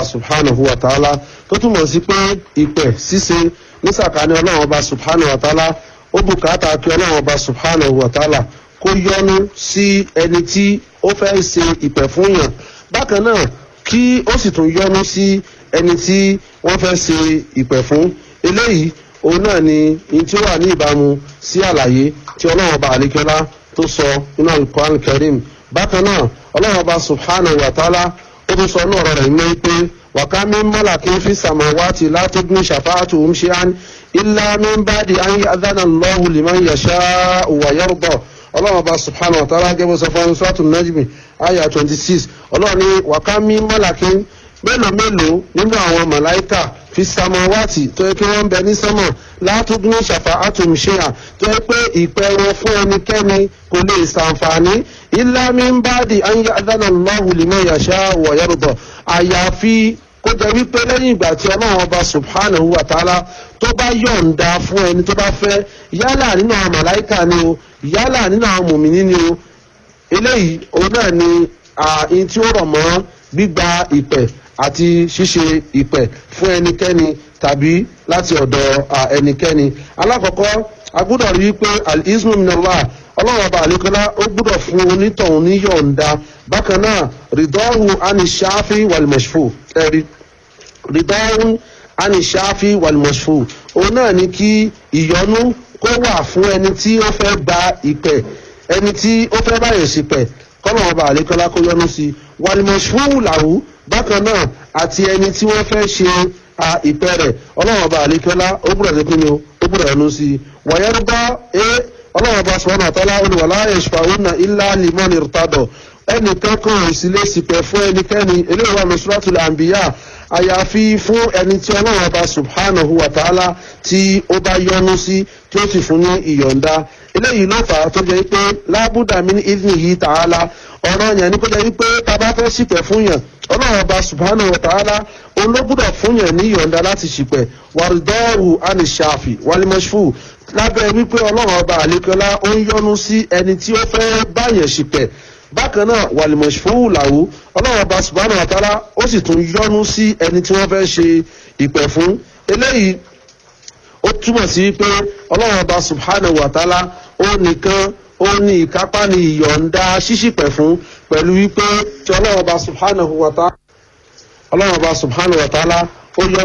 ọba subhanahu wa ta'ala tó túmọ̀ sí pé ìpè ṣíṣe ní sàkání ọlọ́run ọba subhanahu wa ta'ala ó bùkátà kí ọlọ́run ọba subhanahu wa ta'ala kó yọ́nú sí ẹni tí ó fẹ́ ṣe ìpè fún yàn bákan náà kí ó sì tún yọ́nú sí ẹni tí wọ́n fẹ́ ṣe ìpè fún eléyìí òun náà ni ní tí ó wà ní ìbámu sí àlàyé tí ọlọ́run ọba àlékẹ́lá tó sọ nínú alukoran karim bákan náà ọlọ́run ọba subhanahu wa ta'ala ó tún sọ ní ọ̀rọ̀ rẹ̀ ní pé wàká mi mọ́là kí n fi samawati látọ́gbìn ṣàfáàtù ń ṣe án ilá mi ń bá di ayé adánà lọ́hùn liman yasha wa yarda ọlọ́run ọba subhanahu wa ta'ala gẹ́gẹ́ sọ fún sọ́tún najmi ayah twenty six ọlọ́run ní wàká mi mọ́là kí n mélòó mélòó nínú àwọn màláìkà fi samawati tó yẹ kí wọ́n ń bẹ ní sánmà látúgbìn ṣàfáàtù ń ṣe à tó yẹ pé ìpẹ́ wọn fún ẹnikẹ́ni kò lè ṣàǹfààní ilá mi ń bá di ayé adánà lọ́hùn liman yasha wa yarda àyàfi kó jẹ́ wípé lẹ́yìn ìgbà tí ọlọ́run ọba subhanahu wa ta'ala tó bá yọ̀ǹda fún ẹni tó bá fẹ́ yálà nínú àwọn màláìkà ni o yálà nínú àwọn mùmíní ni o eléyìí òun náà ni ààyè tí ó rọ̀ mọ́ gbígba ìpẹ̀ àti ṣíṣe ìpẹ̀ fún ẹnikẹ́ni tàbí láti ọ̀dọ̀ ẹnikẹ́ni alákọ̀ọ́kọ́ a gbọ́dọ̀ rí i pé al-iznu minallah ọlọ́run ọba àlékọ́lá ó gbọ́dọ̀ fún onítọ̀hún ní yọ̀ǹda bákan náà rìdọ́hù anishafi walmashfu ẹ̀rí rìdọ́hù anishafi walmashfu òun náà ni kí ìyọnu kó wà fún ẹni tí ó fẹ́ gba ìpẹ̀ ẹni tí ó fẹ́ báyìí sípẹ̀ kọ́lọ́run ọba àlékọ́lá kó yọnu sí walmashfu làwù bákan náà àti ẹni tí wọ́n fẹ́ ṣe ìpẹ́ rẹ̀ ọlọ́run ọba àlékọ́lá ó gbọ́dọ̀ ṣe kí ni o ó gbọ́dọ̀ yọnu sí wọ̀nyẹ́rúgbọ́ ẹ ọlọ́run bá sọ̀rọ̀ àtàlà olùwàlá yashfa'una illa liman irtada ẹnìkan kan ìsìlẹ̀ sípẹ̀ fún ẹnikẹ́ni eléyìí wà ní suratul anbiya àyàfi fún ẹni tí ọlọ́run bá subhanahu wa ta'ala tí ó bá yọ́nú sí tí ó sì fún ní ìyọ̀ǹda eléyìí ló fà á tó jẹ́ pé lábúdà min idhnihi ta'ala ọ̀rọ̀ yẹn ni kó jẹ́ wípé tá a bá fẹ́ sípẹ̀ fún yàn ọlọ́run bá subhanahu wa ta'ala olóbùdọ̀ fún yàn ní ìyọ̀ǹda láti sípẹ̀ wàrídọ́ọ̀rù anishafi walimashfu lábẹ́ wípé ọlọ́run ọba àlékọ́lá ó ń yọ́nú sí ẹni tí ó fẹ́ báyẹn ṣìpẹ̀ bákan náà wàlìmọ̀ṣfóòwù làwù ọlọ́run ọba subhanahu wa ta'ala ó sì tún yọ́nú sí ẹni tí wọ́n fẹ́ ṣe ìpẹ̀ fún eléyìí ó túmọ̀ sí wípé ọlọ́run ọba subhanahu wa ta'ala ó nìkan ó ní ìkápá ní ìyọ̀ǹda ṣíṣìpẹ̀ fún pẹ̀lú wípé tí ọlọ́run ọba subhanahu wa ta'ala ọlọ́run ọba subhanahu wa ta'ala ó yọ